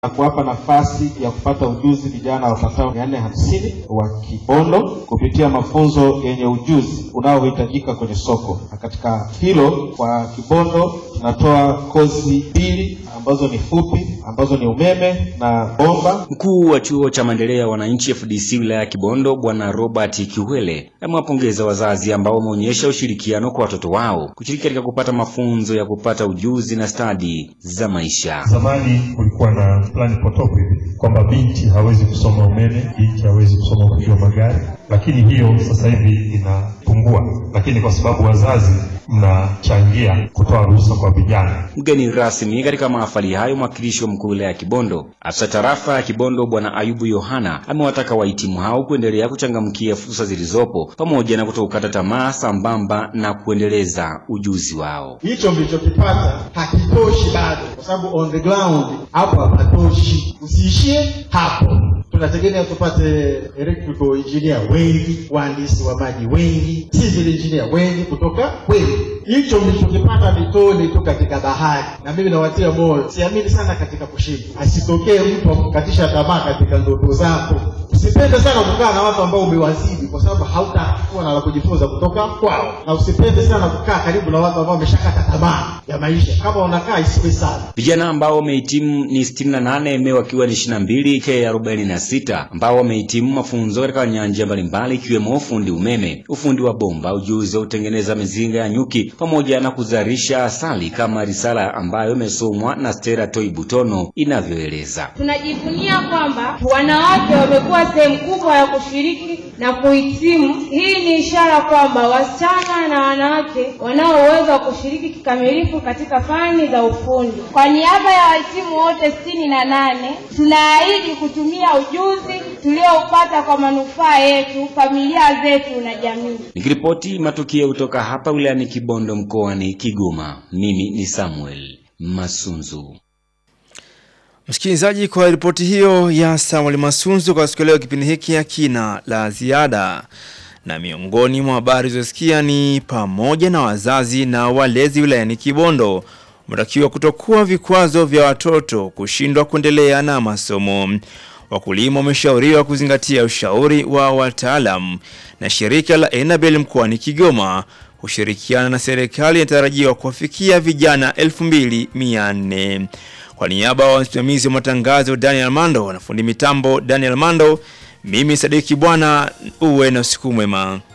na kuwapa nafasi ya kupata ujuzi vijana wapatao mia nne hamsini wa Kibondo kupitia mafunzo yenye ujuzi unaohitajika kwenye soko. Na katika hilo kwa Kibondo tunatoa kozi mbili ambazo ni fupi ambazo ni umeme na bomba. Mkuu wa chuo cha maendeleo ya wananchi FDC wilaya ya Kibondo Bwana Robert Kiwele amewapongeza wazazi ambao wameonyesha ushirikiano kwa watoto wao kushiriki katika kupata mafunzo ya kupata ujuzi na stadi za maisha. Zamani kulikuwa na plani potofu hivi kwamba binti hawezi kusoma umeme, binti hawezi kusoma ufundi wa magari, lakini hiyo sasa hivi inapungua, lakini kwa sababu wazazi mnachangia kutoa ruhusa kwa vijana. Mgeni rasmi katika mahafali hayo, mwakilishi wa mkuu wa wilaya ya Kibondo, afisa tarafa ya Kibondo Bwana Ayubu Yohana amewataka wahitimu hao kuendelea kuchangamkia fursa zilizopo pamoja na kutokukata tamaa sambamba na kuendeleza ujuzi wao. hicho mlichokipata hakitoshi bado, kwa sababu on the ground hapo hapatoshi. Usiishie hapo, tunategemea tupate electrical engineer wengi, wahandisi wa maji wengi, civil engineer wengi kutoka kweli. Hicho mlichokipata ni tone tu katika bahari, na mimi nawatia moyo, siamini sana katika kushindwa. Asitokee mtu akukatisha tamaa katika ndoto zako. Usipende sana kukaa na watu ambao umewazidi, kwa sababu hautakuwa na la kujifunza kutoka kwao, na usipende sana kukaa karibu na watu ambao wameshakata tamaa ya maisha. Kama unakaa isiwe sana. Vijana ambao wamehitimu ni 68 ME wakiwa ni 22 K 46 ambao wamehitimu mafunzo katika nyanja mbalimbali ikiwemo ufundi umeme, ufundi wa bomba, ujuzi wa kutengeneza mizinga ya nyuki pamoja na kuzalisha asali kama risala ambayo imesomwa na Stella Toi Butono inavyoeleza. Tunajivunia kwamba wanawake wamekuwa sehemu kubwa ya kushiriki na kuhitimu. Hii ni ishara kwamba wasichana na wanawake wanao uwezo wa kushiriki kikamilifu katika fani za ufundi. Kwa niaba ya wahitimu wote sitini na nane tunaahidi kutumia ujuzi tulioupata kwa manufaa yetu, familia zetu na jamii. Nikiripoti matukio kutoka hapa wilayani Kibondo mkoani Kigoma, mimi ni Samuel Masunzu. Msikilizaji, kwa ripoti hiyo ya Samuel Masunzu kwa siku leo, kipindi hiki hakina la ziada, na miongoni mwa habari zilizosikia ni pamoja na wazazi na walezi wilayani Kibondo wametakiwa kutokuwa vikwazo vya watoto kushindwa kuendelea na masomo. Wakulima wameshauriwa kuzingatia ushauri wa wataalam, na shirika la Enabel mkoani Kigoma kushirikiana na serikali inatarajiwa kuwafikia vijana 2400. Kwa niaba wa msimamizi wa matangazo Daniel Mando na fundi mitambo Daniel Mando, mimi Sadiki Bwana, uwe na usiku mwema.